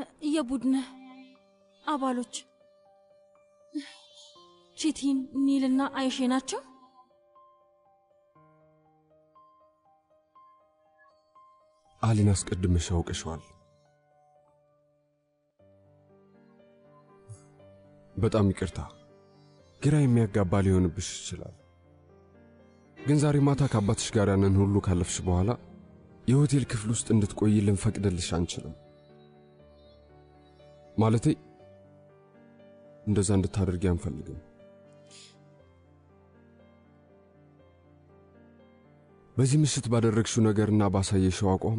የቡድን አባሎች ቺቲን፣ ኒልና አይሼ ናቸው። አሊን አስቀድመሽ ያውቅሸዋል። በጣም ይቅርታ፣ ግራ የሚያጋባ ሊሆንብሽ ይችላል። ግን ዛሬ ማታ ከአባትሽ ጋር ያንን ሁሉ ካለፍሽ በኋላ የሆቴል ክፍል ውስጥ እንድትቆይ ልንፈቅድልሽ አንችልም። ማለቴ እንደዛ እንድታደርጊ አንፈልግም። በዚህ ምሽት ባደረግሽው ነገርና ባሳየሽው አቋም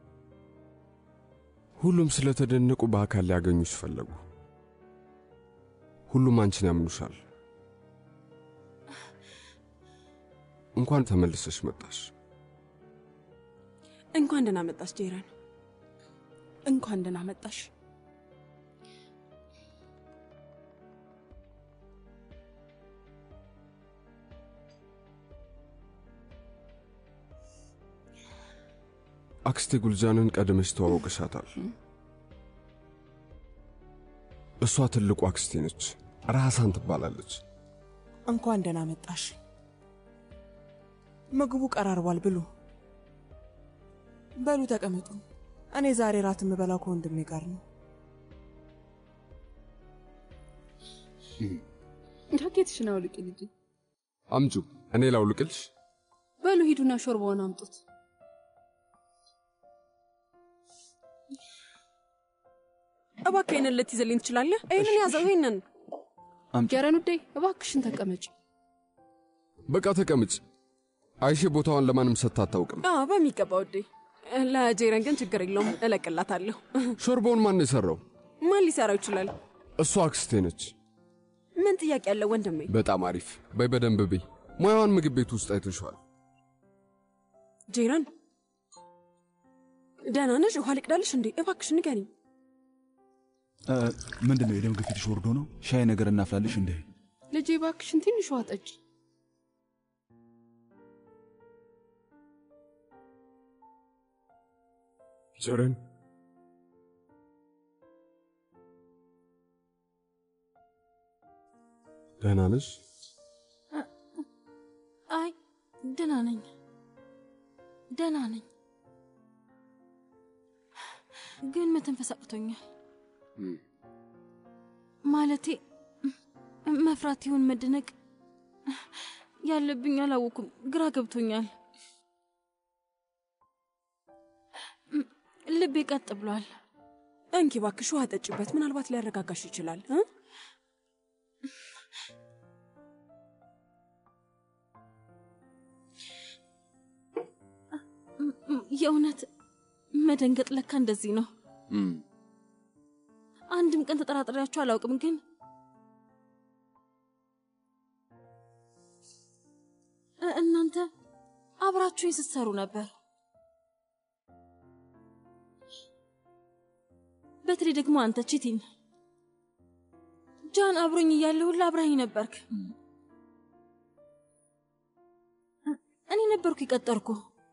ሁሉም ስለተደነቁ በአካል ሊያገኙሽ ፈለጉ። ሁሉም አንቺን ያምኑሻል። እንኳን ተመልሰሽ መጣሽ። እንኳን ደህና መጣሽ ጄረን። እንኳን ደህና መጣሽ። አክስቴ ጉልጃንን ቀድመሽ ተዋውቅሻታል። እሷ ትልቁ አክስቴ ነች። ራሳን ትባላለች። እንኳን ደህና መጣሽ። ምግቡ ቀራርቧል፣ ብሉ። በሉ ተቀመጡ። እኔ ዛሬ ራት የምበላው ከወንድሜ ጋር ነው። ጃኬትሽን አውልቂ ልጄ። አምጩ፣ እኔ ላውልቅልሽ። በሉ ሂዱና ሾርባውን አምጡት። እባክህ ይህንን ልትይዝልኝ ትችላለህ? ይህንን ያዘው፣ ይህንን ጀረን ውዴ እባክሽን ተቀመጭ። በቃ ተቀምጭ። አይሼ ቦታዋን ለማንም ሰጥታ አታውቅም። አዎ፣ በሚገባ ውዴ። ለጄረን ግን ችግር የለውም፣ እለቅላታለሁ። ሾርባውን ማን የሠራው? ማን ሊሰራው ይችላል? እሷ አክስቴ ነች። ምን ጥያቄ ያለው ወንድሜ? በጣም አሪፍ። በይ በደንብ ብይ። ሙያዋን ምግብ ቤት ውስጥ አይተሸዋል። ጄረን ደህና ነሽ? ውሃ ልቅዳልሽ እንዴ? እባክሽ ንገሪኝ። ምንድን ነው የደም ግፊትሽ ወርዶ ነው? ሻይ ነገር እናፍላልሽ እንደ ልጄ እባክሽን ትንሽ ውሃ ጠጪ። ጀረን ደህና ነሽ? አይ ደህና ነኝ፣ ደህና ነኝ። ግን መተንፈስ አቅቶኛል። ማለቴ መፍራት ይሁን መደነቅ ያለብኝ አላወኩም። ግራ ገብቶኛል። ልቤ ቀጥ ብሏል። እንኪ እባክሽ ውሃ ጠጪበት፣ ምናልባት ሊያረጋጋሽ ይችላል እ የእውነት መደንገጥ ለካ እንደዚህ ነው። አንድም ቀን ተጠራጥሬያችሁ አላውቅም። ግን እ- እናንተ አብራችሁኝ ስትሰሩ ነበር። በተለይ ደግሞ አንተ ቺቲን ጃን አብሮኝ እያለ ሁላ አብራኝ ነበርክ። እኔ ነበርኩ የቀጠርኩ።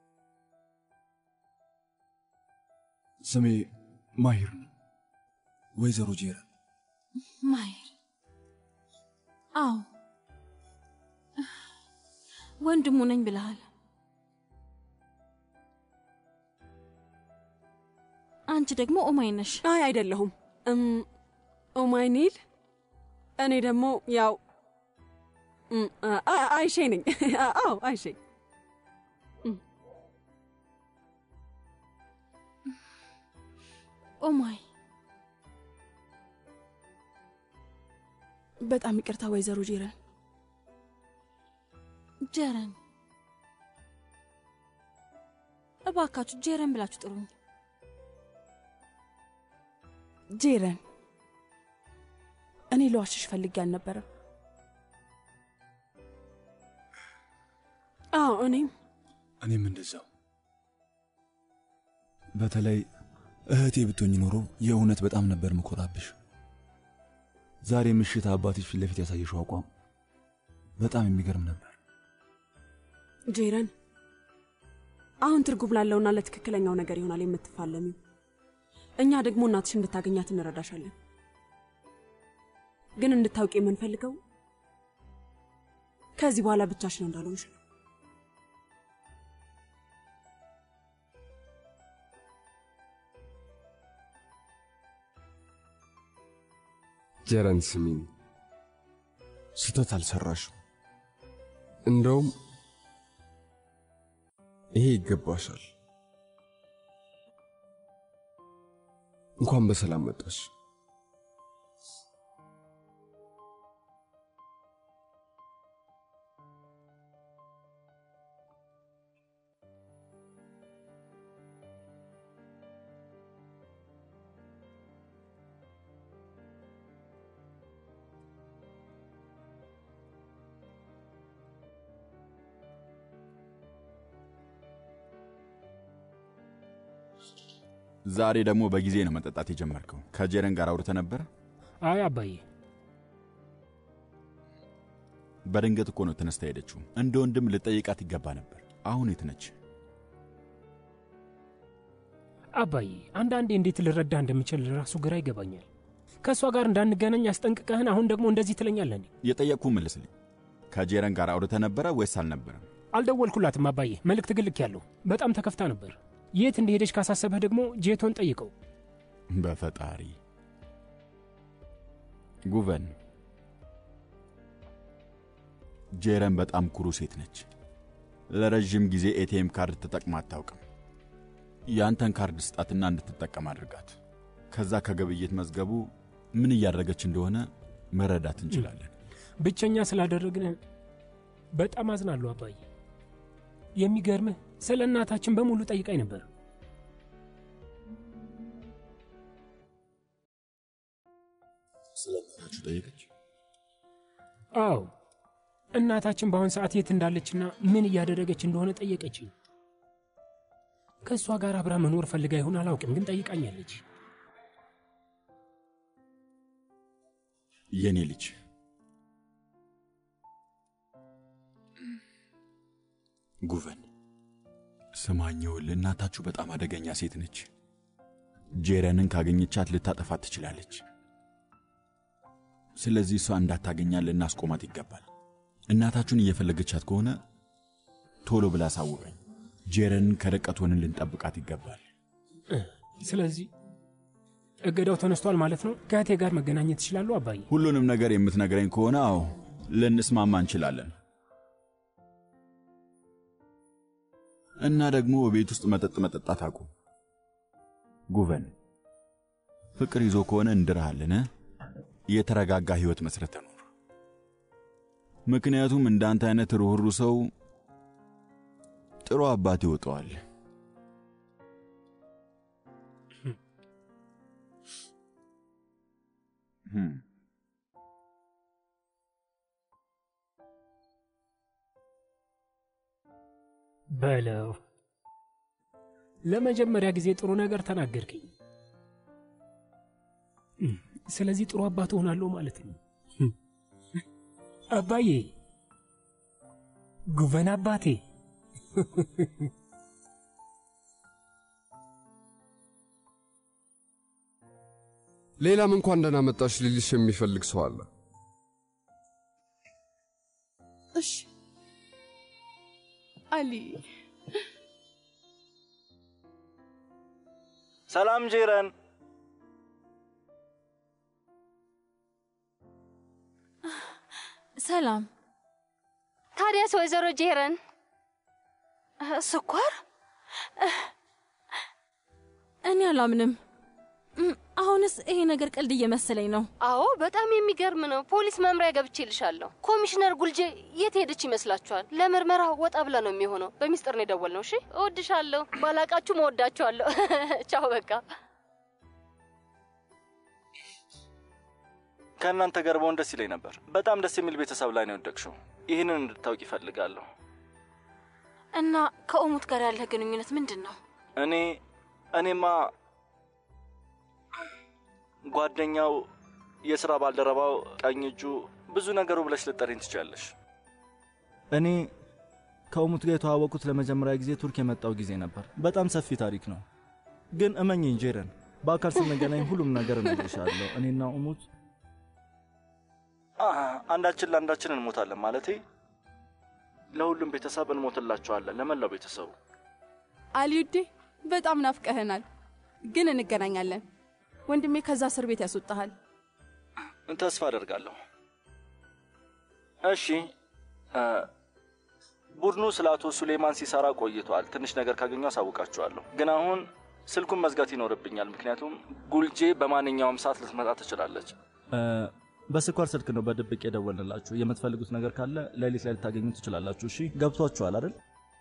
ስሜ ማሂር ነው። ወይዘሮ ጄረን ማየር አዎ ወንድሙ ነኝ ብለሃል። አንቺ ደግሞ ኦማይ ነሽ። አይ አይደለሁም። እም ኦማይ ኒል። እኔ ደግሞ ያው እም፣ አ- አ- አይሼ ነኝ። አዎ አይሼ። ኦማይ በጣም ይቅርታ ወይዘሮ ጄረን። ጀረን፣ እባካችሁ ጀረን ብላችሁ ጥሩኝ። ጄረን፣ እኔ ለዋሽሽ ፈልጌ አልነበረም። አዎ እኔም እኔም እንደዛው። በተለይ እህቴ ብትሆኝ ኖሮ የእውነት በጣም ነበር ምኮራብሽ። ዛሬ ምሽት አባትሽ ፊት ለፊት ያሳየሽው አቋም በጣም የሚገርም ነበር። ጄረን፣ አሁን ትርጉም ላለውና ለትክክለኛው ነገር ይሆናል የምትፋለሚው። እኛ ደግሞ እናትሽ እንድታገኛት እንረዳሻለን። ግን እንድታውቂ የምንፈልገው ከዚህ በኋላ ብቻሽን እንዳልሆንሽ ነው። ጀረን ስሚኝ፣ ስህተት አልሰራሽም። እንደውም ይሄ ይገባሻል። እንኳን በሰላም መጣሽ። ዛሬ ደግሞ በጊዜ ነው መጠጣት የጀመርከው። ከጄረን ጋር አውርተ ነበረ? አይ አባዬ፣ በድንገት እኮ ነው ተነስታ ሄደችው። እንደ ወንድም ልጠይቃት ይገባ ነበር። አሁን የት ነች? አባዬ አንዳንዴ እንዴት ልረዳ እንደምችል ራሱ ግራ ይገባኛል። ከእሷ ጋር እንዳንገናኝ አስጠንቅቀህን አሁን ደግሞ እንደዚህ ትለኛለህ እንዴ? የጠየቅኩ መልስልኝ። ከጄረን ጋር አውርተ ነበረ ወይስ አልነበረም? አልደወልኩላትም አባዬ። መልእክት ግልክ ያለው በጣም ተከፍታ ነበር። የት እንደሄደች ካሳሰበህ ደግሞ ጄቶን ጠይቀው። በፈጣሪ ጉቨን፣ ጄረን በጣም ኩሩ ሴት ነች። ለረዥም ጊዜ ኤቲኤም ካርድ ተጠቅማ አታውቅም። ያንተን ካርድ ስጣትና እንድትጠቀም አድርጋት። ከዛ ከግብይት መዝገቡ ምን እያደረገች እንደሆነ መረዳት እንችላለን። ብቸኛ ስላደረግን በጣም አዝናለሁ አባዬ። የሚገርምህ ስለ እናታችን በሙሉ ጠይቃኝ ነበር። ስለ እናታችሁ ጠየቀች? አዎ እናታችን በአሁን ሰዓት የት እንዳለችና ምን እያደረገች እንደሆነ ጠየቀችኝ። ከእሷ ጋር አብራ መኖር ፈልጋ ይሆን አላውቅም፣ ግን ጠይቃኛለች። የኔ ልጅ ጉቨን ስማኘውል፣ እናታችሁ በጣም አደገኛ ሴት ነች። ጄረንን ካገኘቻት ልታጠፋት ትችላለች። ስለዚህ እሷ እንዳታገኛት ልናስቆማት ይገባል። እናታችሁን እየፈለገቻት ከሆነ ቶሎ ብላ አሳውቀኝ። ጄረንን ከርቀት ሆነን ልንጠብቃት ይገባል። ስለዚህ እገዳው ተነስቷል ማለት ነው። ከእህቴ ጋር መገናኘት ይችላሉ አባዬ? ሁሉንም ነገር የምትነግረኝ ከሆነ አዎ ልንስማማ እንችላለን። እና ደግሞ በቤት ውስጥ መጠጥ መጠጣት አቁም። ጉቨን ፍቅር ይዞ ከሆነ እንድርሃለን። የተረጋጋ ሕይወት መስረተ ኑር። ምክንያቱም እንዳንተ አይነት ርኅሩ ሰው ጥሩ አባት ይወጣዋል። በለው ለመጀመሪያ ጊዜ ጥሩ ነገር ተናገርከኝ። ስለዚህ ጥሩ አባት እሆናለሁ ማለት ነው። አባዬ ጉቨን አባቴ ሌላም እንኳን ደህና መጣሽ ሊልሽ የሚፈልግ ሰው አለ። እሺ አሊ ሰላም ጄረን። ሰላም። ታዲያስ ወይዘሮ ጄረን ስኳር? እኔ አላምንም። እም፣ አሁንስ ይሄ ነገር ቀልድ እየመሰለኝ ነው። አዎ በጣም የሚገርም ነው። ፖሊስ መምሪያ ገብቼ ልሻለሁ። ኮሚሽነር ጉልጄ የት ሄደች ይመስላችኋል? ለምርመራ ወጣ ብላ ነው የሚሆነው። በሚስጥር ነው የደወልነው። እሺ እወድሻለሁ። ባላቃችሁ መወዳችኋለሁ። ቻው በቃ ከእናንተ ጋር በሆን ደስ ይለኝ ነበር። በጣም ደስ የሚል ቤተሰብ ላይ ነው የወደቅሽው። ይህንን እንድታውቅ ይፈልጋለሁ። እና ከኦሙት ጋር ያለህ ግንኙነት ምንድን ነው? እኔ እኔማ ጓደኛው፣ የሥራ ባልደረባው፣ ቀኝ እጁ፣ ብዙ ነገሩ ብለሽ ልጠሪኝ ትችላለሽ። እኔ ከእሙት ጋር የተዋወቁት ለመጀመሪያ ጊዜ ቱርክ የመጣው ጊዜ ነበር። በጣም ሰፊ ታሪክ ነው። ግን እመኝኝ ጄረን፣ በአካል ስንገናኝ ሁሉም ነገር እነግርሻለሁ። እኔና እሙት አ፣ አንዳችን ለአንዳችን እንሞታለን ማለቴ ለሁሉም ቤተሰብ እንሞትላቸዋለን፣ ለመላው ቤተሰቡ። አልዩዴ በጣም ናፍቀህናል፣ ግን እንገናኛለን። ወንድሜ ከዛ እስር ቤት ያስወጣሃል። ተስፋ አደርጋለሁ። እሺ እ፣ ቡድኑ ስለ አቶ ሱሌማን ሲሰራ ቆይቷል። ትንሽ ነገር ካገኘው አሳውቃችኋለሁ። ግን አሁን ስልኩን መዝጋት ይኖርብኛል፣ ምክንያቱም ጉልጄ በማንኛውም ሰዓት ልትመጣ ትችላለች። እ፣ በስኳር ስልክ ነው በድብቅ የደወልንላችሁ። የምትፈልጉት ነገር ካለ ሌሊት ላይ ልታገኙ ትችላላችሁ። እሺ ገብቷችኋል አይደል?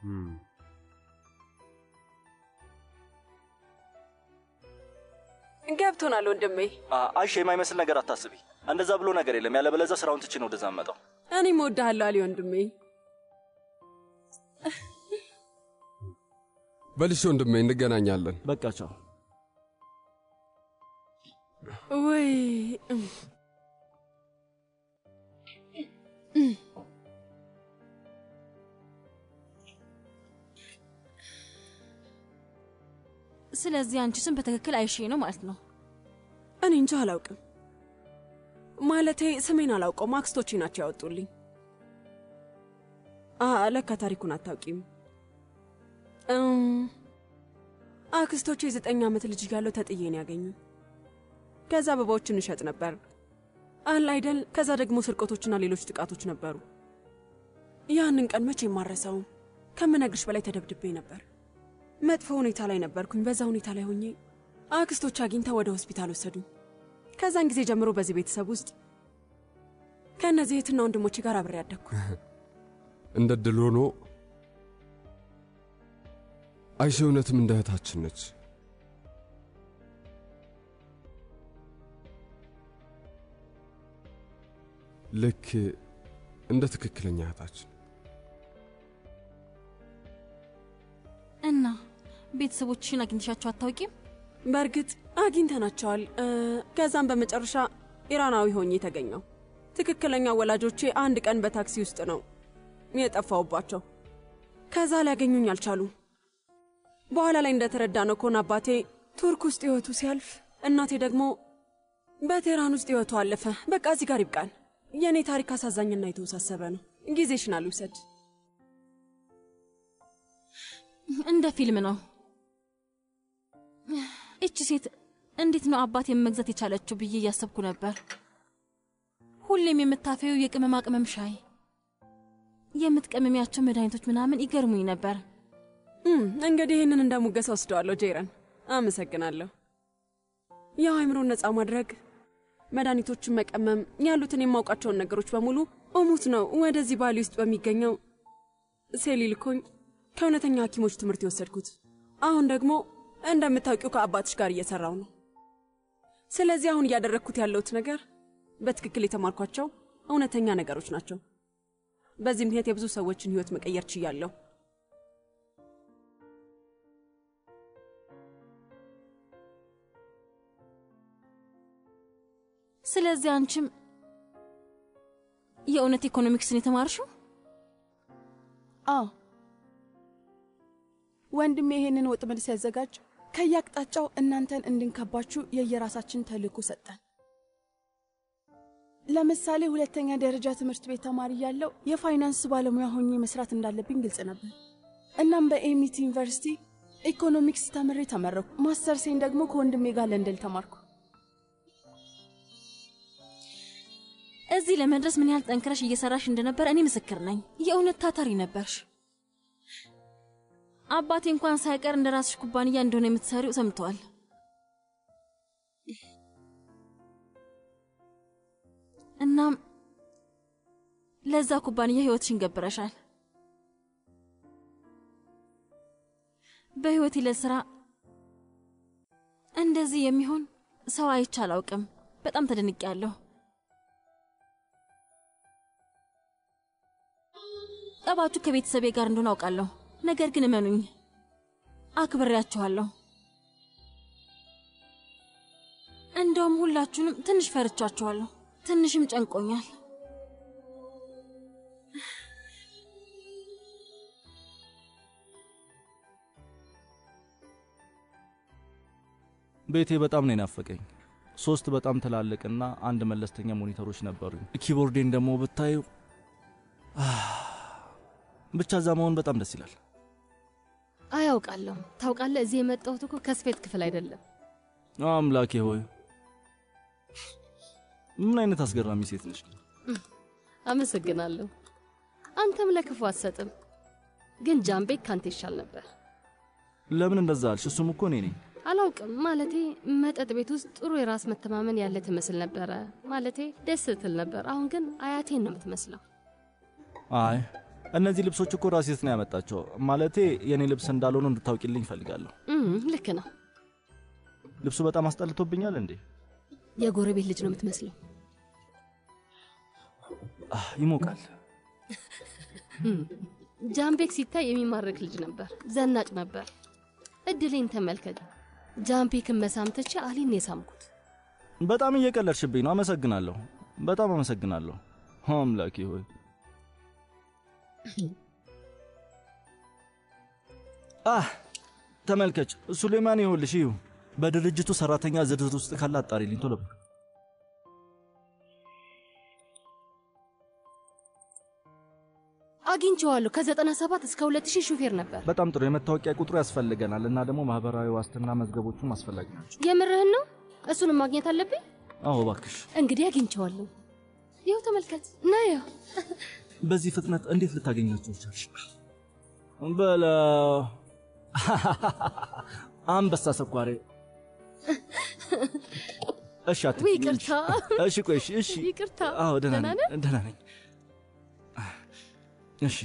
ገብቶናል ወንድሜ። አ፣ አይሽ የማይመስል ነገር አታስቢ። እንደዛ ብሎ ነገር የለም። ያለበለዚያ ስራውን ትቼ ነው ወደዛ መጣው። እኔም እወድሃለሁ አሊ ወንድሜ። በልሽ ወንድሜ፣ እንገናኛለን። በቃ ቻው። ወይ እም፣ ስለዚህ አንቺ ስም በትክክል አይሼ ነው ማለት ነው። እኔ እንጃ አላውቅም። ማለቴ ስሜን አላውቀውም፣ አክስቶቼ ናቸው ያወጡልኝ። አ ለካ ታሪኩን አታውቂም። እም፣ አክስቶቼ የዘጠኝ ዓመት ልጅ እያለሁ ተጥዬ ነው ያገኙ። ከዛ አበባዎችን እንሸጥ ነበር አለ አይደል። ከዛ ደግሞ ስርቆቶችና ሌሎች ጥቃቶች ነበሩ። ያንን ቀን መቼ የማረሳውም። ከምነግርሽ በላይ ተደብድቤ ነበር። መጥፎ ሁኔታ ላይ ነበርኩኝ። በዛ ሁኔታ ላይ ሆኜ አክስቶች አግኝተው ወደ ሆስፒታል ወሰዱኝ። ከዛን ጊዜ ጀምሮ በዚህ ቤተሰብ ውስጥ ከእነዚህ እህትና ወንድሞቼ ጋር አብሬ ያደግኩ። እንደ ድል ሆኖ አይሼ እውነትም እንደ እህታችን ነች። ልክ እንደ ትክክለኛ እህታችን። እና ቤተሰቦችሽን አግኝተሻቸው አታውቂም? በእርግጥ አግኝተናቸዋል። እ፣ ከዛም በመጨረሻ ኢራናዊ ሆኜ የተገኘው ትክክለኛ ወላጆቼ አንድ ቀን በታክሲ ውስጥ ነው የጠፋውባቸው። ከዛ ሊያገኙኝ አልቻሉም። በኋላ ላይ እንደተረዳ ነው ከሆነ አባቴ ቱርክ ውስጥ ሕይወቱ ሲያልፍ፣ እናቴ ደግሞ በቴህራን ውስጥ ሕይወቱ አለፈ። በቃ እዚህ ጋር ይብቃን። የእኔ ታሪክ አሳዛኝና የተወሳሰበ ነው። ጊዜሽን አልውሰድ። እንደ ፊልም ነው። እቺ ሴት እንዴት ነው አባቴን መግዛት የቻለችው ብዬ እያሰብኩ ነበር። ሁሌም የምታፈየው የቅመማ ቅመም ሻይ፣ የምትቀመሚያቸው መድኃኒቶች ምናምን ይገርሙኝ ነበር። እም፣ እንግዲህ ይህንን እንደ ሙገሳ ወስደዋለሁ። ጄረን አመሰግናለሁ። ያው አይምሮን ነፃ ማድረግ፣ መድኃኒቶችን መቀመም፣ ያሉትን የማውቃቸውን ነገሮች በሙሉ እሙት ነው ወደዚህ ባሊ ውስጥ በሚገኘው ሴሊ ልኮኝ ከእውነተኛ ሐኪሞች ትምህርት የወሰድኩት። አሁን ደግሞ እንደምታውቂው ከአባትሽ ጋር እየሰራው ነው። ስለዚህ አሁን እያደረግኩት ያለሁት ነገር በትክክል የተማርኳቸው እውነተኛ ነገሮች ናቸው። በዚህ ምክንያት የብዙ ሰዎችን ሕይወት መቀየር ችያለሁ። ስለዚህ አንቺም የእውነት ኢኮኖሚክስን የተማርሽው? አዎ ወንድሜ ይሄንን ወጥመድ ሲያዘጋጅ ከየአቅጣጫው እናንተን እንድንከባችሁ የየራሳችን ተልእኮ ሰጠን። ለምሳሌ ሁለተኛ ደረጃ ትምህርት ቤት ተማሪ ያለው የፋይናንስ ባለሙያ ሆኜ መስራት እንዳለብኝ ግልጽ ነበር። እናም በኤሚቲ ዩኒቨርሲቲ ኢኮኖሚክስ ተምሬ ተመረኩ። ማስተርሴን ደግሞ ከወንድሜ ጋር ለንደን ተማርኩ። እዚህ ለመድረስ ምን ያህል ጠንክረሽ እየሰራሽ እንደነበር እኔ ምስክር ነኝ። የእውነት ታታሪ ነበርሽ። አባቴ እንኳን ሳይቀር እንደ ራስሽ ኩባንያ እንደሆነ የምትሰሪው ሰምተዋል። እናም ለዛ ኩባንያ ህይወትሽን ገብረሻል። በህይወቴ ለስራ እንደዚህ የሚሆን ሰው አይቼ አላውቅም። በጣም ተደንቄያለሁ። ጠባችሁ ከቤተሰቤ ጋር እንደሆነ አውቃለሁ። ነገር ግን እመኑኝ አክብሬያችኋለሁ። እንደውም ሁላችሁንም ትንሽ ፈርቻችኋለሁ። ትንሽም ጨንቆኛል። ቤቴ በጣም ነው የናፈቀኝ። ሶስት በጣም ትላልቅና አንድ መለስተኛ ሞኒተሮች ነበሩኝ። ኪቦርዴን ደግሞ ብታዩ ብቻ እዛ መሆን በጣም ደስ ይላል። አያውቃለሁ። ታውቃለህ፣ እዚህ የመጣሁት እኮ ከስፌት ክፍል አይደለም። አምላኬ ሆይ ምን አይነት አስገራሚ ሴት ነች! አመሰግናለሁ። አንተም ለክፉ አትሰጥም፣ ግን ጃምቤክ ካንተ ይሻል ነበር። ለምን እንደዛ አልሽ? እሱም እኮ እኔ ነኝ። አላውቅም። ማለቴ መጠጥ ቤት ውስጥ ጥሩ የራስ መተማመን ያለ ትመስል ነበረ። ማለቴ ደስ ትል ነበር። አሁን ግን አያቴን ነው የምትመስለው። አይ እነዚህ ልብሶች እኮ ራሴት ነው ያመጣቸው። ማለቴ የእኔ ልብስ እንዳልሆኑ እንድታውቂልኝ እፈልጋለሁ። እም፣ ልክ ነው። ልብሱ በጣም አስጠልቶብኛል እንዴ? የጎረቤት ልጅ ነው የምትመስለው። አህ፣ ይሞቃል። እም፣ ጃምቤክ ሲታይ የሚማርክ ልጅ ነበር። ዘናጭ ነበር። እድሌን ተመልከት። ጃምቤክን መሳም ትቼ አሊን ነው የሳምኩት። በጣም እየቀለድሽብኝ ነው። አመሰግናለሁ። በጣም አመሰግናለሁ። አምላኬ ሆይ አህ ተመልከች፣ ሱሌማን ይኸውልሽ፣ ይሁ በድርጅቱ ሰራተኛ ዝርዝር ውስጥ ካለ አጣሪልኝ ቶሎ በይ። አግኝቼዋለሁ። ከዘጠና ሰባት እስከ ሁለት ሺህ ሹፌር ነበር። በጣም ጥሩ። የመታወቂያ ቁጥሩ ያስፈልገናል እና ደግሞ ማህበራዊ ዋስትና መዝገቦቹም አስፈላጊ ናቸው። የምርህን ነው? እሱንም ማግኘት አለብኝ። አዎ እባክሽ። እንግዲህ አግኝቼዋለሁ። ይኸው ተመልከት። ና ያው በዚህ ፍጥነት እንዴት ልታገኛቸው ቻልሽ? በለው አንበሳ ሰኳሬ። እሺ አትክልኝ። ውይ፣ ይቅርታ። እሺ ቆይ፣ እሺ እሺ። ይቅርታ። አዎ ደህና ደህና ነኝ፣ ነህ? ደህና ነኝ። እሺ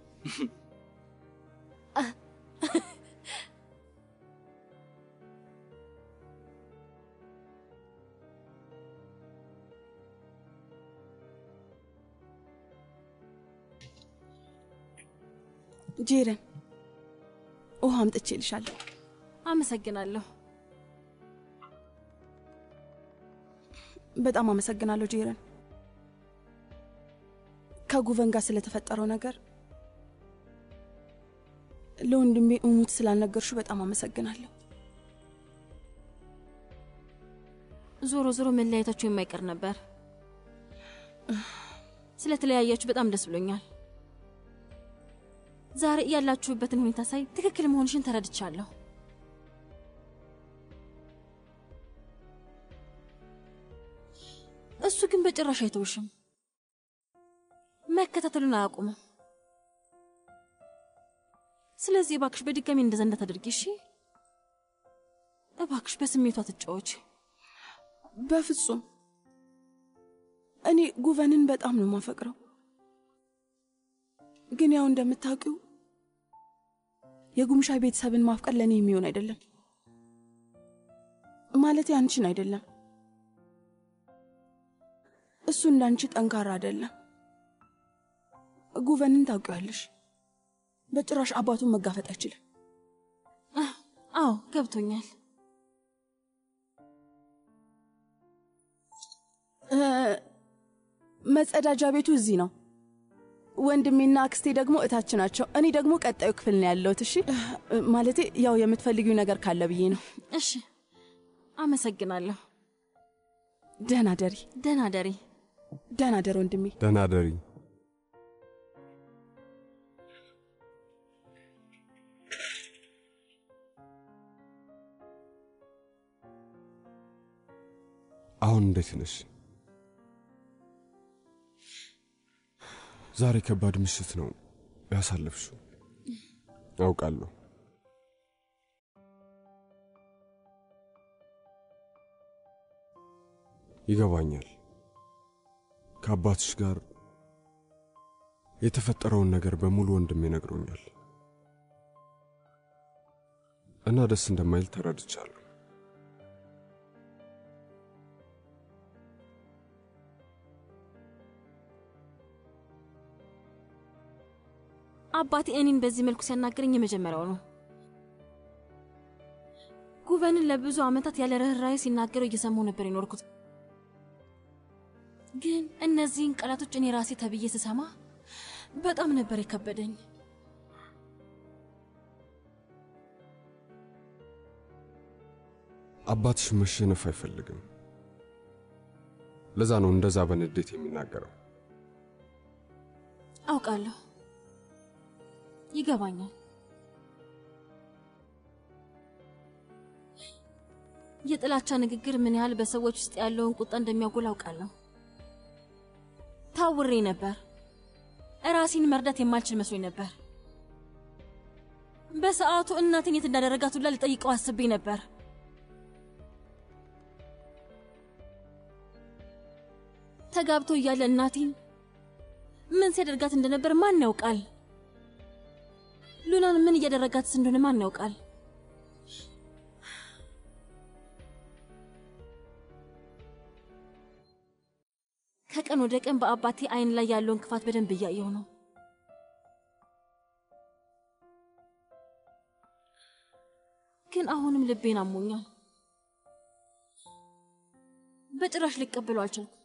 ጄረን ውሃ አምጥቼልሻለሁ። አመሰግናለሁ። በጣም አመሰግናለሁ ጄረን። ከጉቨን ጋር ስለተፈጠረው ነገር ለወንድሜ እሙት ስላልነገርሹ በጣም አመሰግናለሁ። ዞሮ ዞሮ መለያየታችሁ የማይቀር ነበር። ስለተለያያችሁ በጣም ደስ ብሎኛል። ዛሬ ያላችሁበትን ሁኔታ ሳይ ትክክል መሆንሽን ተረድቻለሁ። እሱ ግን በጭራሽ አይተውሽም። መከታተሉን አያቁምም። ስለዚህ እባክሽ በድጋሚ እንደዛ እንዳታደርጊ እሺ? እባክሽ በስሜቷ ትጫወች። በፍጹም እኔ ጉቨንን በጣም ነው የማፈቅረው። ግን ያው እንደምታውቂው የጉምሻ ቤተሰብን ማፍቀር ለእኔ የሚሆን አይደለም። ማለት አንቺን አይደለም። እሱ እንዳንቺ ጠንካራ አይደለም። ጉቨንን ታውቂዋለሽ። በጭራሽ አባቱን መጋፈጥ አይችልም። አዎ ገብቶኛል። እ፣ መጸዳጃ ቤቱ እዚህ ነው። ወንድሜና አክስቴ ደግሞ እታች ናቸው። እኔ ደግሞ ቀጣዩ ክፍል ነው ያለሁት። እሺ እ፣ ማለቴ ያው የምትፈልጊው ነገር ካለ ብዬ ነው። እሺ፣ አመሰግናለሁ። ደህና ደሪ። ደህና ደሪ። ደህና ደር ወንድሜ። ደህና ደሪ። አሁን እንዴት ነሽ? ዛሬ ከባድ ምሽት ነው ያሳለፍሽው፣ አውቃለሁ። ይገባኛል። ከአባትሽ ጋር የተፈጠረውን ነገር በሙሉ ወንድሜ ነግሮኛል እና ደስ እንደማይል ተረድቻለሁ። አባቴ እኔን በዚህ መልኩ ሲያናገረኝ የመጀመሪያው ነው። ጉቨንን ለብዙ ዓመታት ያለ ርኅራኄ ሲናገረው እየሰማሁ ነበር የኖርኩት። ግን እነዚህን ቃላቶች እኔ ራሴ ተብዬ ስሰማ በጣም ነበር የከበደኝ። አባትሽ መሸነፍ አይፈልግም። ለዛ ነው እንደዛ በንዴት የሚናገረው። አውቃለሁ፣ ይገባኛል። የጥላቻ ንግግር ምን ያህል በሰዎች ውስጥ ያለውን ቁጣ እንደሚያጎል አውቃለሁ። ታውሬ ነበር። እራሴን መርዳት የማልችል መስሎኝ ነበር። በሰዓቱ እናቴን የት እንዳደረጋት ሁላ ልጠይቀው አስቤ ነበር። ተጋብቶ እያለ እናቴን ምን ሲያደርጋት እንደነበር ማን ያውቃል? ሉናን ምን እያደረጋትስ እንደሆነ ማን ያውቃል? ከቀን ወደ ቀን በአባቴ አይን ላይ ያለውን ክፋት በደንብ እያየው ነው። ግን አሁንም ልቤን አሞኛል። በጭራሽ ሊቀበለው አልቻልኩም።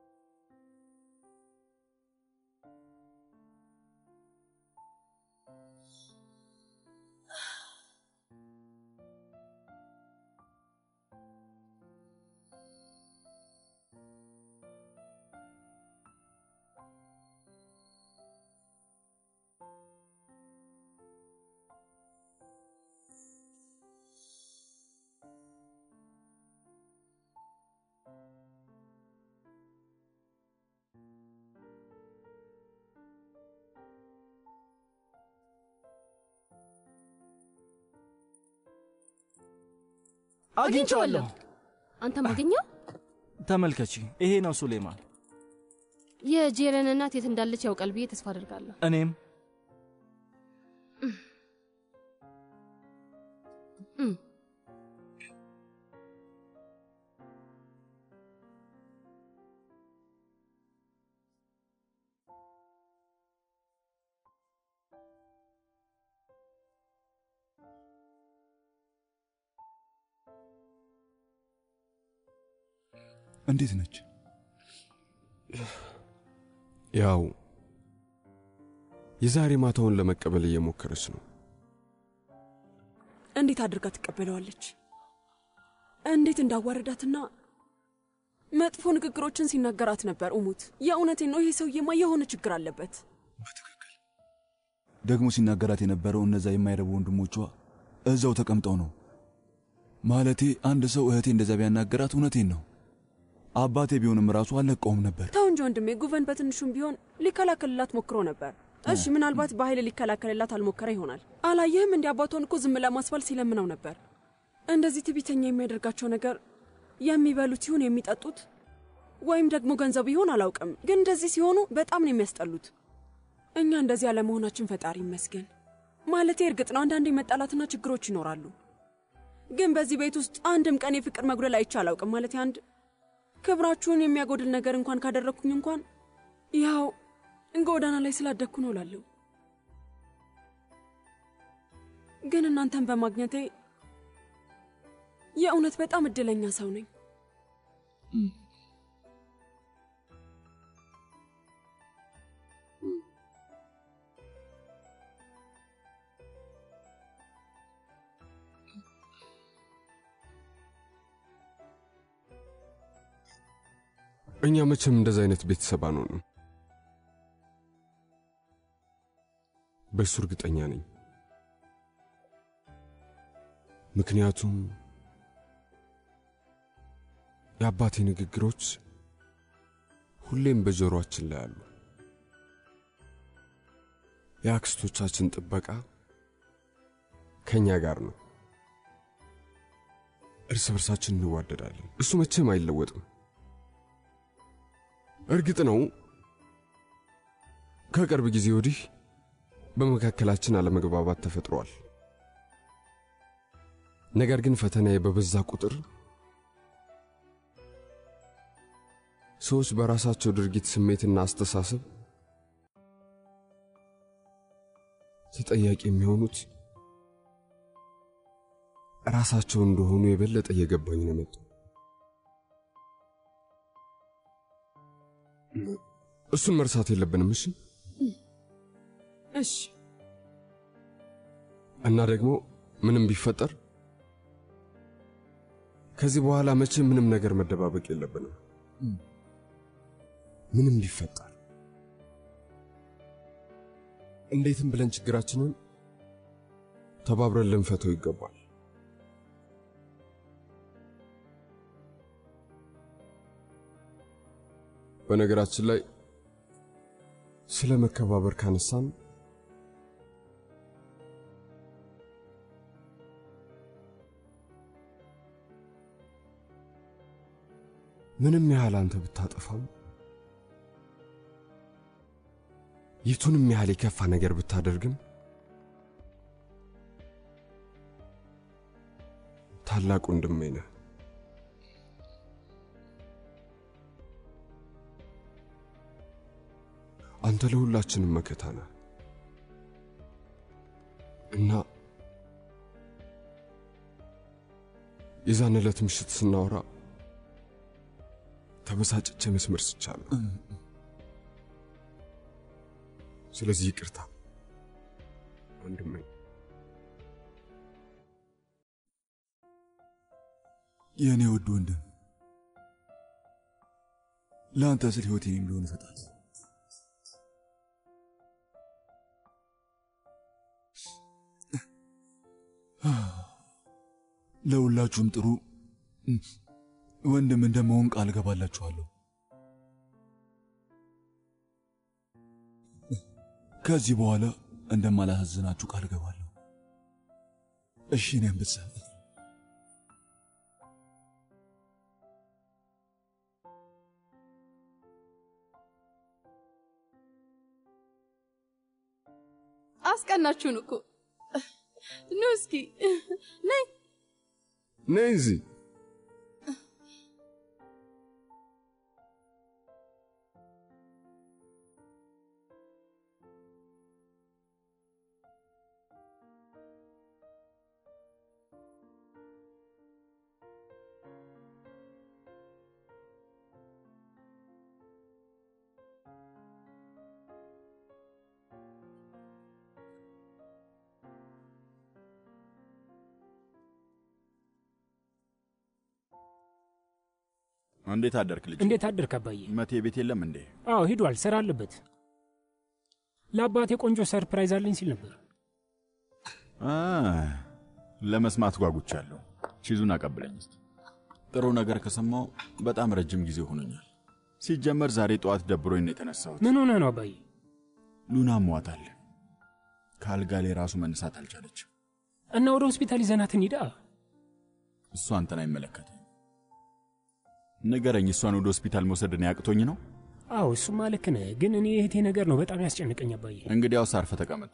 አግኝቼዋለሁ። አንተም አገኘው? ተመልከቺ፣ ይሄ ነው ሱሌማን። የጄረን እናት የት እንዳለች ያውቃል ብዬ ተስፋ አድርጋለሁ። እኔም እም፣ እንዴት ነች? ያው የዛሬ ማታውን ለመቀበል እየሞከረች ነው። እንዴት አድርጋ ትቀበለዋለች? እንዴት እንዳዋረዳትና መጥፎ ንግግሮችን ሲናገራት ነበር። እሙት የእውነቴን ነው። ይሄ ሰውዬማ የሆነ ችግር አለበት። ደግሞ ሲናገራት የነበረው እነዛ የማይረቡ ወንድሞቿ እዛው ተቀምጠው ነው። ማለቴ አንድ ሰው እህቴ እንደዛ ቢያናገራት እውነቴን ነው አባቴ ቢሆንም ራሱ አልለቀውም ነበር። ተው እንጂ ወንድሜ፣ ጉቨን በትንሹም ቢሆን ሊከላከልላት ሞክሮ ነበር። እሺ ምናልባት በኃይል ሊከላከልላት አልሞከረ ይሆናል። አላየህም? እንዲ አባቷን እኮ ዝም ለማስባል ሲለምነው ነበር። እንደዚህ ትዕቢተኛ የሚያደርጋቸው ነገር የሚበሉት ይሁን የሚጠጡት ወይም ደግሞ ገንዘቡ ይሆን አላውቅም፣ ግን እንደዚህ ሲሆኑ በጣም ነው የሚያስጠሉት። እኛ እንደዚህ ያለመሆናችን ፈጣሪ ይመስገን። ማለቴ እርግጥ ነው አንዳንድ መጣላትና ችግሮች ይኖራሉ፣ ግን በዚህ ቤት ውስጥ አንድም ቀን የፍቅር መጉደል አይቼ አላውቅም። ማለቴ አንድ ክብራችሁን የሚያጎድል ነገር እንኳን ካደረግኩኝ እንኳን ያው ጎዳና ላይ ስላደግኩ ነው እላለሁ። ግን እናንተን በማግኘቴ የእውነት በጣም እድለኛ ሰው ነኝ። እኛ መቼም እንደዚ አይነት ቤተሰብ አንሆንም። በእሱ እርግጠኛ ነኝ። ምክንያቱም የአባቴ ንግግሮች ሁሌም በጆሮአችን ላይ አሉ። የአክስቶቻችን ጥበቃ ከእኛ ጋር ነው። እርስ በርሳችን እንዋደዳለን። እሱ መቼም አይለወጥም። እርግጥ ነው ከቅርብ ጊዜ ወዲህ በመካከላችን አለመግባባት ተፈጥሯል። ነገር ግን ፈተናዬ በበዛ ቁጥር ሰዎች በራሳቸው ድርጊት ስሜትና አስተሳሰብ ተጠያቂ የሚሆኑት ራሳቸው እንደሆኑ የበለጠ እየገባኝ ነው የመጣው። እሱን መርሳት የለብንም። እሺ እሺ። እና ደግሞ ምንም ቢፈጠር ከዚህ በኋላ መቼም ምንም ነገር መደባበቅ የለብንም። ምንም ቢፈጠር እንዴትም ብለን ችግራችንን ተባብረን ልንፈተው ይገባል። በነገራችን ላይ ስለ መከባበር ካነሳን ምንም ያህል አንተ ብታጠፋም የቱንም ያህል የከፋ ነገር ብታደርግም ታላቅ ወንድሜ ነህ። አንተ ለሁላችንም መከታ ነህ እና የዛን ዕለት ምሽት ስናወራ ተበሳጭቼ መስመር ስቻለሁ። ስለዚህ ይቅርታ ወንድሜ። የእኔ ውድ ወንድም ለአንተ ስል ሕይወቴን ቢሆን እሰጣለሁ። ለሁላችሁም ጥሩ ወንድም እንደመሆን ቃል እገባላችኋለሁ። ከዚህ በኋላ እንደማላሳዝናችሁ ቃል እገባለሁ። እሺ እኔ አንበሳ አስቀናችሁን እኮ ኑ እስኪ ነይ ነይ እዚህ እንዴት አደርክ ልጅ? እንዴት አደርክ አባዬ? መቴ ቤት የለም እንዴ? አዎ ሂዷል፣ ስራ አለበት። ለአባቴ ቆንጆ ሰርፕራይዝ አለኝ ሲል ነበር። አ ለመስማት ጓጉቻለሁ። ቺዙን አቀብለኝ እስቲ። ጥሩ ነገር ከሰማው በጣም ረጅም ጊዜ ሆኖኛል። ሲጀመር ዛሬ ጠዋት ደብሮኝ ነው የተነሳሁት። ምን ሆነ ነው አባዬ? ሉና ሟታል። ከአልጋ ላይ ራሱ መነሳት አልቻለችም። እና ወደ ሆስፒታል ይዘናትን ሂዳ። እሷ አንተን አይመለከትም። ንገረኝ፣ እሷን ወደ ሆስፒታል መውሰድ ያቅቶኝ ነው? አዎ እሱማ ልክ ነህ፣ ግን እኔ የእህቴ ነገር ነው በጣም ያስጨንቀኝ አባዬ። እንግዲያውስ አርፈህ ተቀመጥ።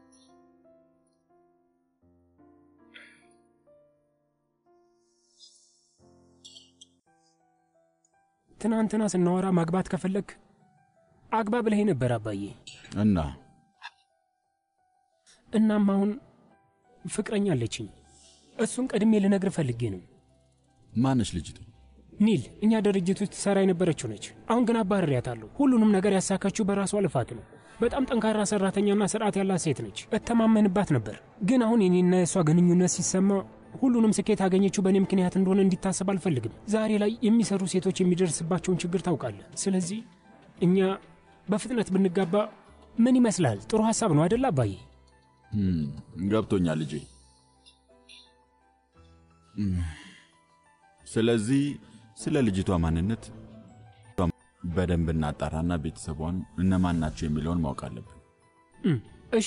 ትናንትና ስናወራ ማግባት ከፈለግ አግባ ብለኸኝ ነበር አባዬ። እና እናም አሁን ፍቅረኛ አለችኝ። እሱን ቀድሜ ልነግር ፈልጌ ነው። ማነች ልጅቱ? ኒል እኛ ድርጅት ውስጥ ትሰራ የነበረችው ነች። አሁን ግን አባርሬያታለሁ። ሁሉንም ነገር ያሳካችው በራሷ ልፋት ነው። በጣም ጠንካራ ሰራተኛና ስርዓት ያላት ሴት ነች። እተማመንባት ነበር። ግን አሁን የኔና የእሷ ግንኙነት ሲሰማ ሁሉንም ስኬት ያገኘችው በእኔ ምክንያት እንደሆነ እንዲታሰብ አልፈልግም። ዛሬ ላይ የሚሰሩ ሴቶች የሚደርስባቸውን ችግር ታውቃለህ። ስለዚህ እኛ በፍጥነት ብንጋባ ምን ይመስላል? ጥሩ ሀሳብ ነው አይደል አባዬ? ገብቶኛል ልጄ። ስለዚህ ስለ ልጅቷ ማንነት በደንብ እናጣራና ቤተሰቧን እነማን ናቸው የሚለውን ማወቅ አለብን። እም፣ እሺ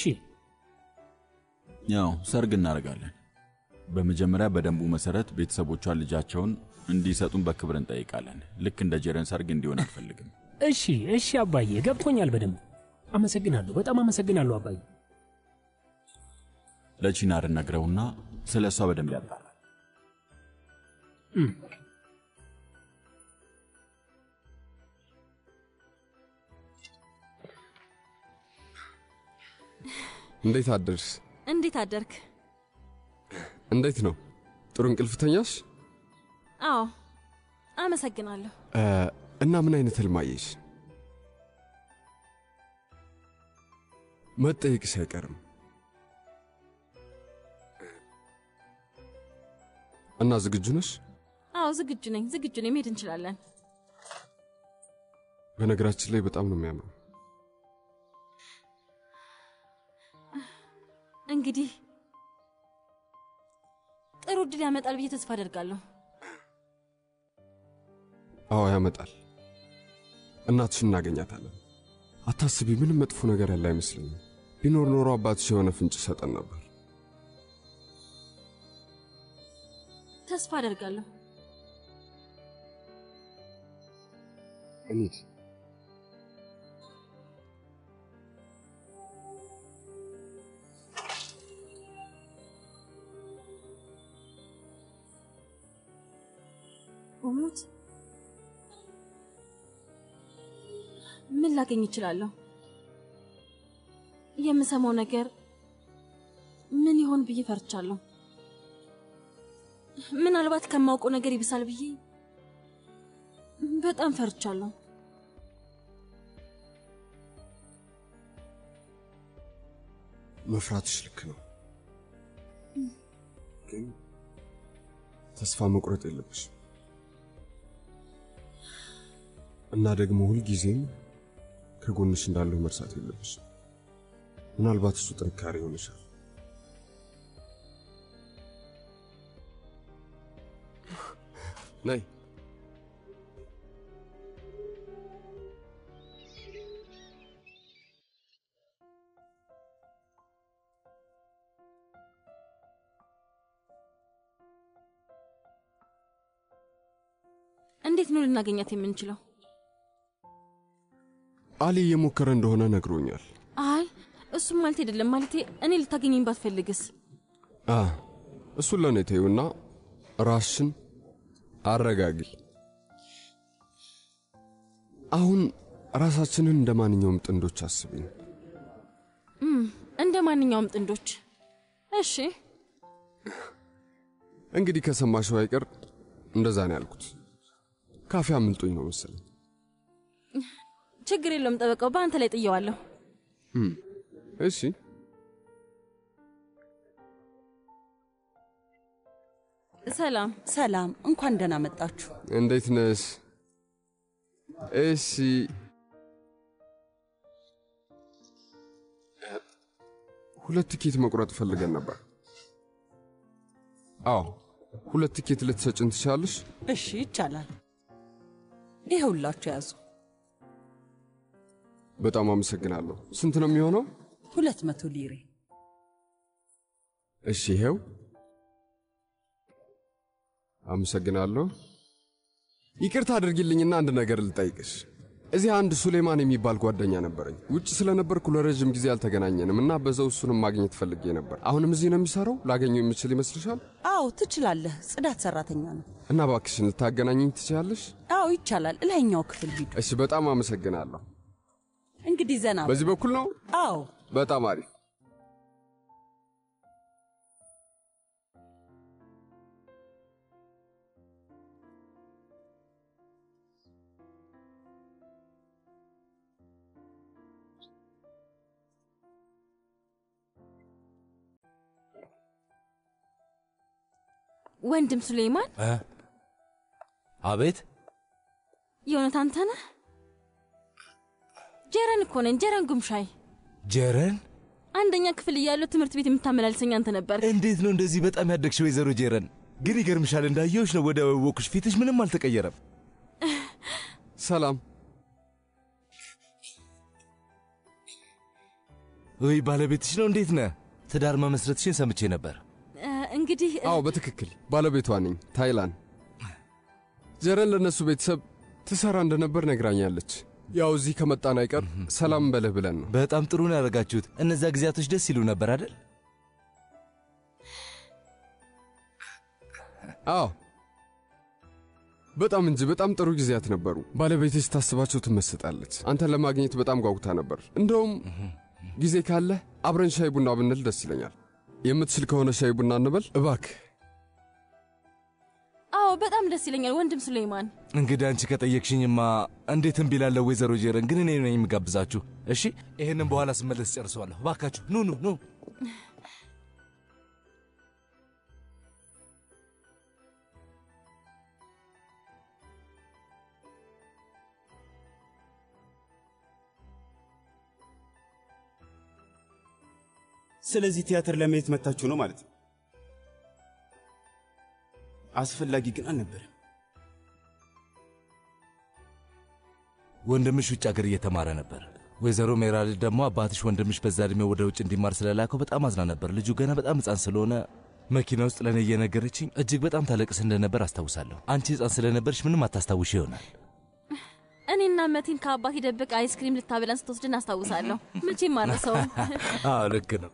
ያው ሰርግ እናደርጋለን። በመጀመሪያ በደንቡ መሰረት ቤተሰቦቿን ልጃቸውን እንዲሰጡን በክብር እንጠይቃለን። ልክ እንደ ጄረን ሰርግ እንዲሆን አልፈልግም። እሺ እሺ አባዬ ገብቶኛል በደንብ አመሰግናለሁ። በጣም አመሰግናለሁ አባዬ። ለቺናር ነግረውና ስለ እሷ በደንብ ያጣራል። እም፣ እንዴት አደርስ? እንዴት አደርክ? እንዴት ነው? ጥሩ እንቅልፍ ተኛሽ? አዎ አመሰግናለሁ። እ፣ እና ምን አይነት ህልም አየሽ? መጠየቅሽ አይቀርም። እና ዝግጁ ነሽ? አዎ ዝግጁ ነኝ፣ ዝግጁ ነኝ። መሄድ እንችላለን። በነገራችን ላይ በጣም ነው የሚያምረው። እንግዲህ ጥሩ እድል ያመጣል ብዬ ተስፋ አደርጋለሁ። አዎ ያመጣል። እናትሽን እናገኛታለን። አታስቢ፣ ምንም መጥፎ ነገር ያለ አይመስለኝም። ቢኖር ኖሮ አባትሽ የሆነ ፍንጭ ሰጠን ነበር። ተስፋ አደርጋለሁ። እንሂድ። ኡሙት ምን ላገኝ እችላለሁ? የምሰማው ነገር ምን ይሆን ብዬ ፈርቻለሁ። ምናልባት ከማውቀው ነገር ይብሳል ብዬ በጣም ፈርቻለሁ። መፍራትሽ ልክ ነው፣ ግን ተስፋ መቁረጥ የለብሽም እና ደግሞ ሁልጊዜም ከጎንሽ እንዳለሁ መርሳት የለብሽም። ምናልባት እሱ ጥንካሬ ይሆንሻል። ነይ እንዴት ነው ልናገኛት የምንችለው? አሊ እየሞከረ እንደሆነ ነግሮኛል። አይ እሱም ማለት አይደለም። ማለቴ እኔ ልታገኘኝ ባትፈልግስ? አ እሱን ለእኔ ተይውና ራስሽን አረጋጊ። አሁን ራሳችንን እንደ ማንኛውም ጥንዶች አስቢን። እም፣ እንደ ማንኛውም ጥንዶች። እሺ እንግዲህ ከሰማሽው አይቀር እንደዛ ነው ያልኩት። ካፌ አምልጦኝ ነው መሰለኝ። ችግር የለውም ጠበቃው፣ በአንተ ላይ ጥየዋለሁ። እም፣ እሺ ሰላም ሰላም፣ እንኳን ደህና መጣችሁ። እንዴት ነሽ? እሺ ሁለት ቲኬት መቁረጥ ፈልገን ነበር። አዎ ሁለት ቲኬት ልትሰጭን ትችላለሽ? እሺ ይቻላል። ይኸውላችሁ ያዙ። በጣም አመሰግናለሁ። ስንት ነው የሚሆነው? ሁለት መቶ ሊሬ። እሺ ይሄው። አመሰግናለሁ። ይቅርታ አድርጊልኝና አንድ ነገር ልጠይቅሽ። እዚህ አንድ ሱሌማን የሚባል ጓደኛ ነበረኝ። ውጭ ስለነበርኩ ለረዥም ጊዜ አልተገናኘንም እና በዛው እሱንም ማግኘት ፈልጌ ነበር። አሁንም እዚህ ነው የሚሰራው? ላገኘው የምችል ይመስልሻል? አዎ ትችላለህ። ጽዳት ሰራተኛ ነው። እና እባክሽን ልታገናኘኝ ትችላለሽ? አዎ ይቻላል። እላይኛው ክፍል ሂዱ። እሺ፣ በጣም አመሰግናለሁ። እንግዲህ ዘና በሉ። በዚህ በኩል ነው? አዎ በጣም አሪፍ። ወንድም ሱሌይማን፣ እ? አቤት የእውነት አንተ ነህ? ጀረን እኮ ነኝ፣ ጀረን ጉምሻይ። ጀረን፣ አንደኛ ክፍል እያለሁ ትምህርት ቤት የምታመላልሰኝ አንተ ነበር። እንዴት ነው እንደዚህ በጣም ያደግሽ ወይዘሮ ጀረን? ግን ይገርምሻል፣ እንዳየሁሽ ነው ወደ ወኩሽ፣ ፊትሽ ምንም አልተቀየረም። ሰላም። ወይ ባለቤትሽ ነው? እንዴት ነህ? ትዳር መመስረትሽን ሰምቼ ነበር። እ፣ እንግዲህ እ፣ አዎ በትክክል ባለቤቷ ነኝ። ታይላን ጀረን ለእነሱ ቤተሰብ ትሰራ እንደነበር ነግራኛለች። ያው እዚህ ከመጣን አይቀር ሰላም በልህ ብለን ነው። በጣም ጥሩ ነው ያደረጋችሁት። እነዚያ ጊዜያቶች ደስ ይሉ ነበር አይደል? አዎ በጣም እንጂ በጣም ጥሩ ጊዜያት ነበሩ። ባለቤቴ ስታስባቸው ትመስጣለች። አንተን ለማግኘት በጣም ጓጉታ ነበር። እንደውም ጊዜ ካለህ አብረን ሻይ ቡና ብንል ደስ ይለኛል። የምትችል ከሆነ ሻይ ቡና እንበል እባክህ። አዎ በጣም ደስ ይለኛል ወንድም ሱሌይማን። እንግዲህ አንቺ ከጠየቅሽኝማ እንዴት እምቢ እላለሁ ወይዘሮ ጀረን። ግን እኔ ነኝ የሚጋብዛችሁ። እሺ፣ ይህንም በኋላ ስመለስ ጨርሰዋለሁ። እባካችሁ ኑ ኑ ኑ። ስለዚህ ቲያትር ለማየት መታችሁ ነው ማለት ነው። አስፈላጊ ግን አልነበረም። ወንድምሽ ውጭ ሀገር እየተማረ ነበር። ወይዘሮ ሜራል ደግሞ አባትሽ ወንድምሽ በዛ ዕድሜው ወደ ውጭ እንዲማር ስለላከው በጣም አዝና ነበር። ልጁ ገና በጣም ሕፃን ስለሆነ መኪና ውስጥ ለእኔ እየነገረችኝ እጅግ በጣም ታለቅስ እንደነበር አስታውሳለሁ። አንቺ ሕፃን ስለነበርሽ ምንም አታስታውሽ ይሆናል። እኔና መቴን ከአባቴ ደብቅ አይስክሪም ልታበላን ስትወስድን አስታውሳለሁ። መቼም አልረሳውም። አዎ ልክ ነው።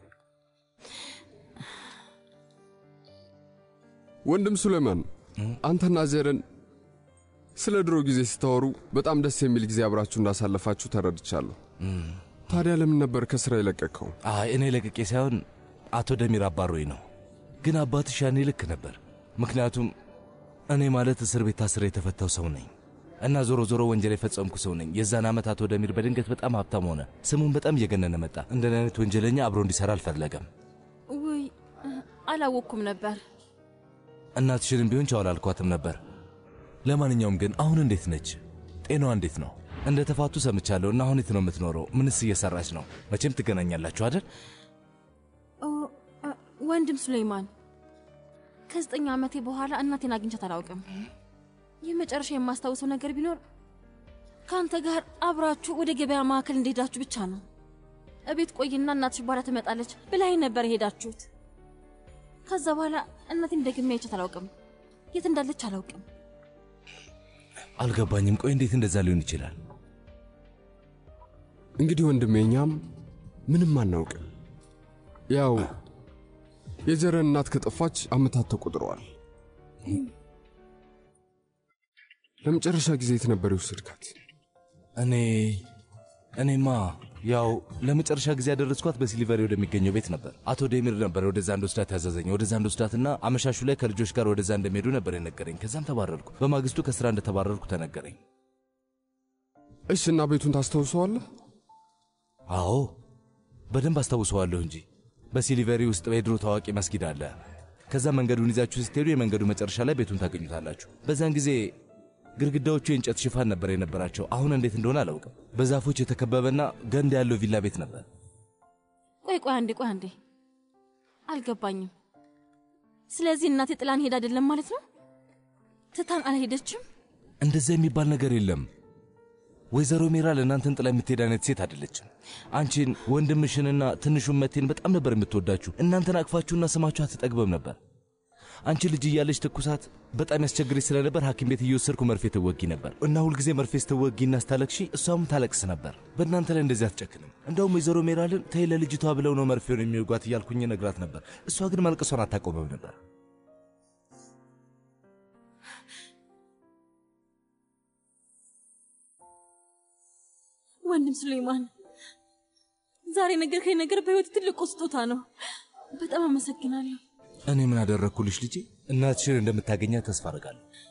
ወንድም ሱሌማን አንተና ዜረን ስለ ድሮ ጊዜ ስታወሩ በጣም ደስ የሚል ጊዜ አብራችሁ እንዳሳለፋችሁ ተረድቻለሁ። ታዲያ ለምን ነበር ከስራ የለቀቅከው? አይ እኔ ለቅቄ ሳይሆን አቶ ደሚር አባሮኝ ነው። ግን አባትሽ ያኔ ልክ ነበር። ምክንያቱም እኔ ማለት እስር ቤት ታስሬ የተፈታው ሰው ነኝ እና ዞሮ ዞሮ ወንጀል የፈጸምኩ ሰው ነኝ። የዛን ዓመት አቶ ደሚር በድንገት በጣም ሀብታም ሆነ። ስሙን በጣም እየገነነ መጣ። እንደን አይነት ወንጀለኛ አብሮ እንዲሰራ አልፈለገም። ውይ አላወቅኩም ነበር። እናትሽንም ቢሆን ቻው አላልኳትም ነበር። ለማንኛውም ግን አሁን እንዴት ነች? ጤናዋ እንዴት ነው? እንደ ተፋቱ ሰምቻለሁ እና አሁን የት ነው የምትኖረው? ምንስ እየሰራች ነው? መቼም ትገናኛላችሁ አይደል? ኦ፣ አ፣ ወንድም ሱሌይማን ከዘጠኝ ዓመቴ በኋላ እናቴን አግኝቻት አላውቅም። የመጨረሻ የማስታውሰው ነገር ቢኖር ከአንተ ጋር አብራችሁ ወደ ገበያ ማዕከል እንደሄዳችሁ ብቻ ነው። እቤት ቆይና እናትሽ በኋላ ትመጣለች ብላኝ ነበር የሄዳችሁት። ከዛ በኋላ እናቴን ደግሜ አይቻት አላውቅም። የት እንዳለች አላውቅም። አልገባኝም። ቆይ እንዴት እንደዛ ሊሆን ይችላል? እንግዲህ ወንድሜ እኛም ምንም አናውቅም። ያው የጀረን እናት ከጠፋች ዓመታት ተቆጥረዋል። ለመጨረሻ ጊዜ የት ነበር የወሰድካት? እኔ እኔማ ያው ለመጨረሻ ጊዜ ያደረስኳት በሲሊቨሪ ወደሚገኘው ቤት ነበር። አቶ ዴሚር ነበር ወደዛ እንደወስዳት ያዘዘኝ። ወደዛ እንደወስዳትና አመሻሹ ላይ ከልጆች ጋር ወደዛ እንደሚሄዱ ነበር የነገረኝ። ከዛም ተባረርኩ። በማግስቱ ከስራ እንደተባረርኩ ተነገረኝ። እሽ፣ እና ቤቱን ታስታውሰዋለህ? አዎ በደንብ አስታውሰዋለሁ እንጂ በሲሊቨሪ ውስጥ የድሮ ታዋቂ መስጊድ አለ። ከዛ መንገዱን ይዛችሁ ስትሄዱ የመንገዱ መጨረሻ ላይ ቤቱን ታገኙታላችሁ። በዛን ጊዜ ግድግዳዎቹ የእንጨት ሽፋን ነበር የነበራቸው። አሁን እንዴት እንደሆነ አላውቅም። በዛፎች የተከበበና ገንዳ ያለው ቪላ ቤት ነበር። ቆይ ቆይ አንዴ ቆይ አንዴ አልገባኝም። ስለዚህ እናቴ ጥላን ሄድ አይደለም ማለት ነው? ትታን አልሄደችም? እንደዛ የሚባል ነገር የለም። ወይዘሮ ሜራ ለእናንተን ጥላ የምትሄድ አይነት ሴት አይደለችም። አንቺን ወንድምሽንና ትንሹን መቴን በጣም ነበር የምትወዳችሁ። እናንተን አቅፋችሁና ስማችሁ አትጠግበም ነበር። አንቺ ልጅ እያለች ትኩሳት በጣም ያስቸግረች ስለነበር ሐኪም ቤት እየወሰድኩ መርፌ ትወጊ ነበር እና ሁልጊዜ መርፌ ስትወጊና ስታለቅሺ እሷም ታለቅስ ነበር። በእናንተ ላይ እንደዚህ አትጨክንም። እንደውም ወይዘሮ ሜራልን ተይ ለልጅቷ ብለው ነው መርፌውን የሚወጓት እያልኩኝ ነግራት ነበር። እሷ ግን ማልቀሷን አታቆመም ነበር። ወንድም ሱሌይማን ዛሬ ነገርከኝ ነገር በሕይወት ትልቁ ስጦታ ነው። በጣም አመሰግናለሁ። እኔ ምን አደረግኩልሽ ልጄ? እናትሽን እንደምታገኛት ተስፋ አደርጋለሁ።